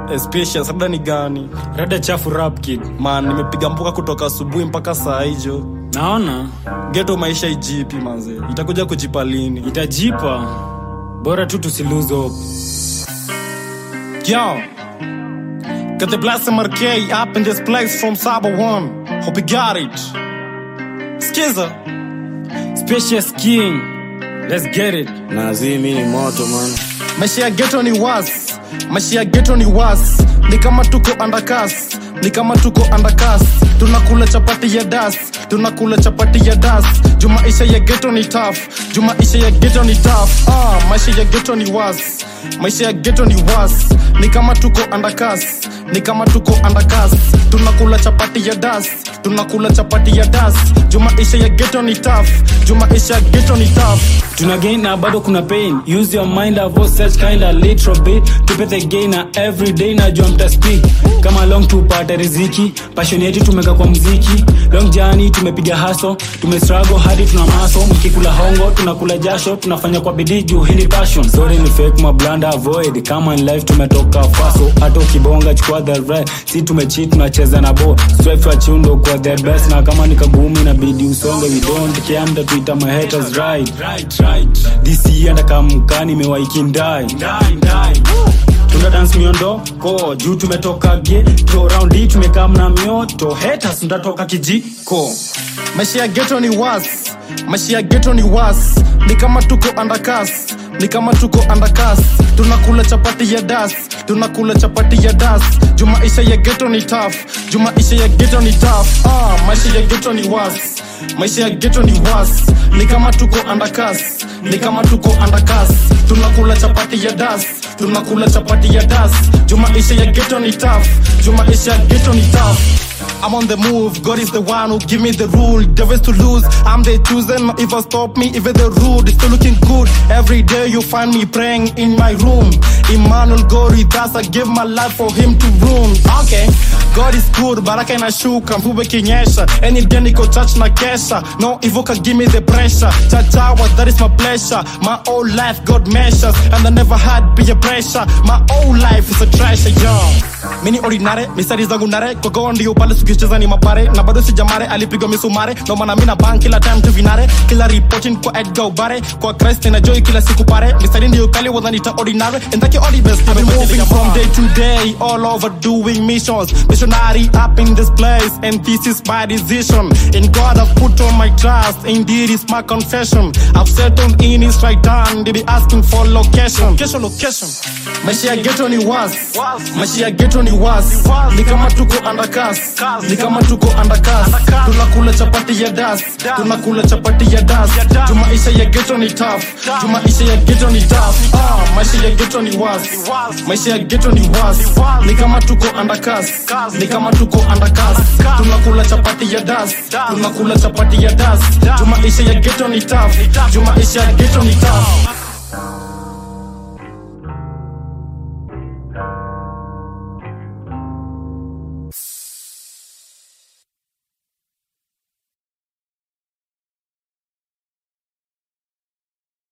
Especially labda ni gani rada chafu rap kid man nimepiga mpuka kutoka asubuhi mpaka saa hijo naona geto maisha ijipi manze itakuja kujipa lini itajipa bora tu tusilose hope Yo, got the blessing marquee up in this place from Saba One. Hope you got it. Skiza. spacious king let's get it nazi mi ni moto man Maisha ya ghetto ni was. Maisha ya ghetto ni was. Ni kama tuko undercast. Ni kama tuko undercast. Tunakula chapati ya das. Tunakula chapati ya das. Juu maisha ya ghetto ni tough. Juu maisha ya ghetto ni tough. Ah, maisha ya ghetto ni was. Maisha ya ghetto ni was. Ni kama tuko undercast. Ni kama tuko undercast. Tunakula chapati ya das. Tunakula chapati ya das. Juu maisha ya ghetto ni tough. Juu maisha ya ghetto ni tough. tuna gain na bado kuna pain use your mind avoid such kind of little bit tupe the gain na every day najua mta speak kama long tupate riziki passion yetu tumeka kwa mziki long jani tumepiga haso tumestruggle hadi tuna maso mkikula hongo tunakula jasho tunafanya kwa bidii juu hii ni passion sorry ni fake mablanda avoid kama in life tumetoka faso hata ukibonga chukua the right si tumecheat tunacheza na bo strive wa chundo kwa the best na kama ni kagumu inabidi usonge we don't care mta tuita my haters right right right this year ndakamkani imewaikindai tuna dance miondoko juu tumetoka geto round hii tumekaa mna mioto haters ndatoka kijiko maisha ya geto ni was maisha ya geto ni was ni kama tuko undercast ni kama tuko undercast tunakula chapati ya das tunakula chapati ya das juu maisha ya geto ni tough juu maisha ya geto ni tough ah maisha ya geto ni was maisha ya geto ni was ni kama tuko undercast ni kama tuko undercast tunakula chapati ya das tunakula chapati ya das juu maisha ya geto ni tough juu maisha ya geto ni tough I'm on the move, God is the one who give me the rule. Devils to lose, I'm the chosen. If I stop me, even the rude, it's still looking good. Every day you find me praying in my room. Emmanuel Gori, that's I give my life for him to rule. Okay, God is good, baraka inashuka, mvua ikinyesha. Any day niko church na kesha. No evil can give me the pressure. Chachawa, that is my pleasure. My whole life God measures, and I never had peer pressure. My whole life is a treasure, yo. Mini ordinary, mistari zangu nare, kwa ndio pale tukicheza ni mapare na bado sijamare alipigwa misumare ndo maana mi na bank kila time tuvinare kila reporting kwa edgar ubare kwa christ na joy kila siku pare mistari ndio kali wananita ordinary and that all the best I've been moving from day to day all over doing missions missionary up in this place and this is my decision in god i've put all my trust indeed is my confession i've settled in his right hand they be asking for location location location maisha ya ghetto ni was maisha ya ghetto ni was ni kama tuko undercast ni kama tuko undercast tunakula chapati ya das tunakula chapati ya das juu maisha ya ghetto ni tough juu maisha ya ghetto ni tough ah maisha ya ghetto ni was maisha ya ghetto ni was ni kama tuko undercast ni kama tuko undercast tunakula chapati ya das tunakula chapati ya das juu maisha ya ghetto ni tough juu maisha ya ghetto ni tough